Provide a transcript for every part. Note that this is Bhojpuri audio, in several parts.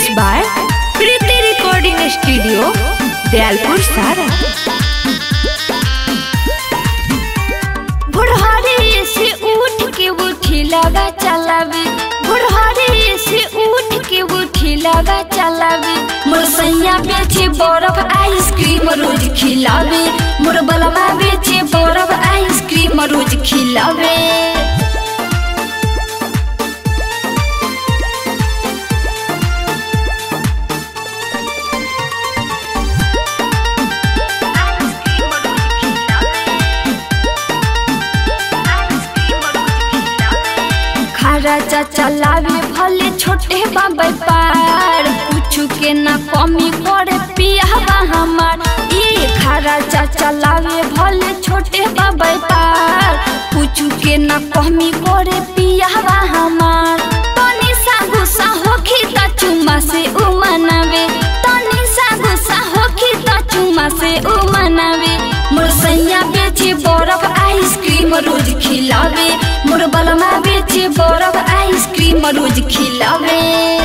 by Preeti recording studio Dayalpur सारा बुढ़ारी से उठ के उठी लगा चलावे बुढ़ारी से उठ के उठी लगा चलावे मोर सैया बेचे बर्फ आइसक्रीम रोज खिलावे मोर बलमा बेचे बर्फ आइसक्रीम रोज खिलावे खरा चाचा लावे भले छोटे बाबे पार कुछ के ना कमी करे पियावा हमार ये खरा चाचा लावे भले छोटे बाबे पार कुछ के ना कमी करे पियावा हमार तनी सा गुस्सा होखी त चुमा से उ मनावे तनी सा गुस्सा होखी त चुमा से उ मनावे मोर सैया बेचे बर्फ आइसक्रीम रोज खिलावे मोर बलमा बेचे बर्फ आइसक्रीम रोज खिलावे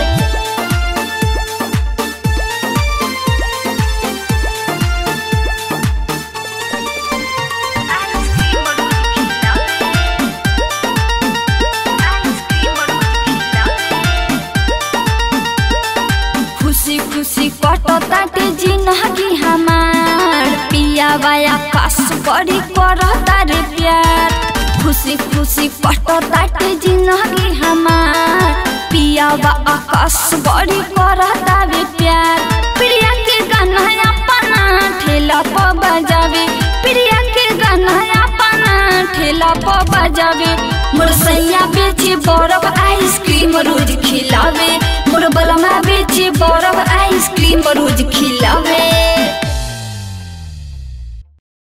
खुशी खुशी कटताटे जिंदगी हमार पिया बाया कास बड़ी करता रे प्यार खुशी खुशी कटताटे जिंदगी हमार पिया बा आकाश बड़ी करता रे प्यार प्रिया के गाना अपना ठेला पर बजावे प्रिया के गाना अपना ठेला पर बजावे मोर सैया बेचे बर्फ आइसक्रीम रोज खिलावे मोर बलमा बेचे बर्फ आइसक्रीम रोज खिलावे